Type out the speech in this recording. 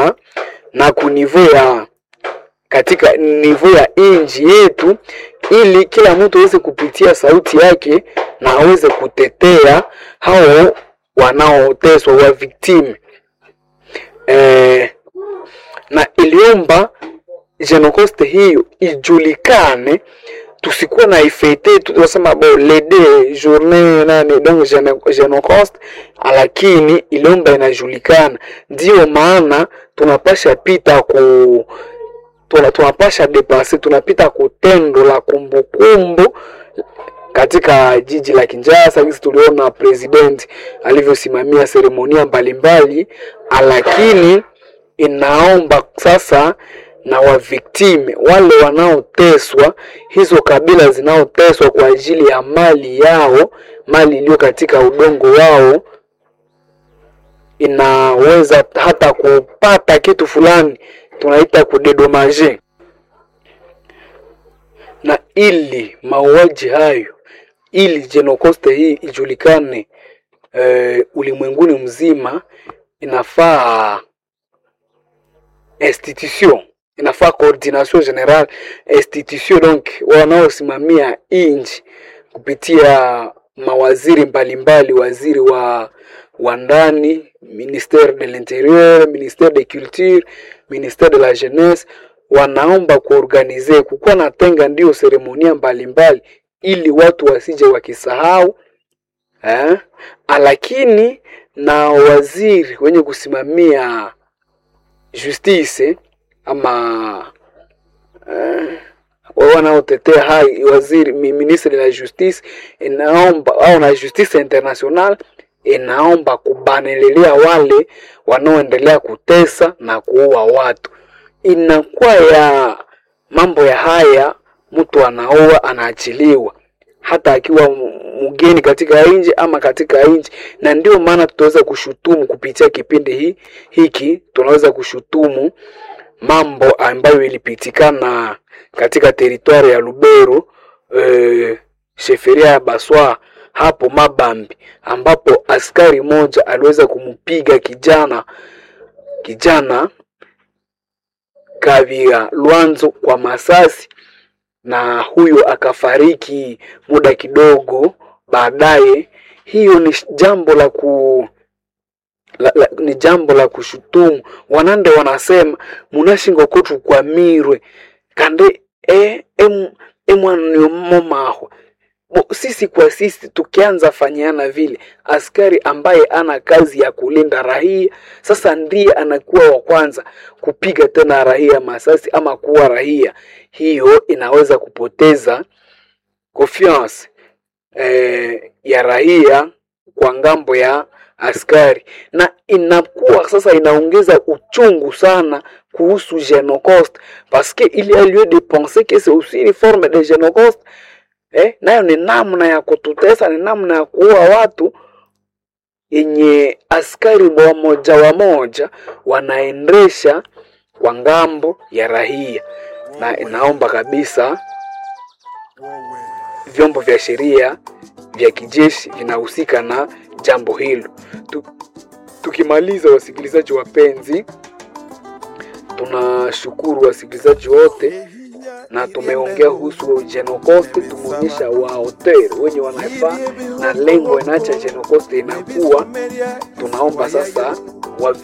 na kunivo ya katika nivo ya inji yetu, ili kila mtu aweze kupitia sauti yake na aweze kutetea hao wanaoteswa wa victim eh, na iliomba Genocost hiyo ijulikane, tusikuwa na ifete tunasema bo lede journée nani donc Genocost, lakini iliomba inajulikana. Ndio maana tunapasha pita ku tuna, tunapasha depase tunapita kutendo la kumbukumbu katika jiji la Kinshasa. Sisi tuliona president alivyosimamia seremonia mbalimbali, lakini inaomba sasa na waviktime wale wanaoteswa, hizo kabila zinaoteswa kwa ajili ya mali yao, mali iliyo katika udongo wao, inaweza hata kupata kitu fulani tunaita kudedomaje, na ili mauaji hayo, ili Genocost hii ijulikane e, ulimwenguni mzima, inafaa institution inafaa coordination general institution, donc wanaosimamia inchi kupitia mawaziri mbalimbali mbali, waziri wa wa ndani, ministère de l'intérieur, ministère de culture, ministère de la jeunesse, wanaomba kuorganize kukuwa na tenga ndio seremonia mbalimbali, ili watu wasije wakisahau eh, lakini na waziri wenye kusimamia justice ama eh, wanaotetea hai waziri ministre de la justice inaomba au na justice international inaomba kubanelelea wale wanaoendelea kutesa na kuua watu. Inakuwa ya mambo ya haya, mtu anaoa anaachiliwa, hata akiwa mgeni katika nchi ama katika nchi, na ndio maana tutaweza kushutumu kupitia kipindi hii hiki, tunaweza kushutumu mambo ambayo ilipitikana katika teritwari ya Lubero e, sheferia ya Baswa hapo Mabambi, ambapo askari moja aliweza kumpiga kijana kijana Kavira Lwanzo kwa masasi, na huyo akafariki muda kidogo baadaye. Hiyo ni jambo la ku la, la, ni jambo la kushutumu. Wanande wanasema munashinga kotu kwa mirwe kande e, em, emwaniomomaho sisi kwa sisi tukianza fanyiana vile, askari ambaye ana kazi ya kulinda raia sasa ndiye anakuwa wa kwanza kupiga tena raia masasi ama kuwa raia, hiyo inaweza kupoteza confiance eh, ya raia kwa ngambo ya askari na inakuwa sasa inaongeza uchungu sana kuhusu Genocost parce que il y a lieu de penser que c'est aussi une forme de Genocost eh, nayo ni namna ya kututesa, ni namna ya kuua watu yenye askari wamoja wamoja wanaendesha kwa ngambo ya raia, na inaomba kabisa vyombo vya sheria vya kijeshi vinahusika na jambo hilo. Tukimaliza, wasikilizaji wapenzi, tunashukuru wasikilizaji wote na tumeongea kuhusu Genocost, tumeonyesha wahotel wenye wanafaa na lengo inaacha Genocost inakuwa. Tunaomba sasa wa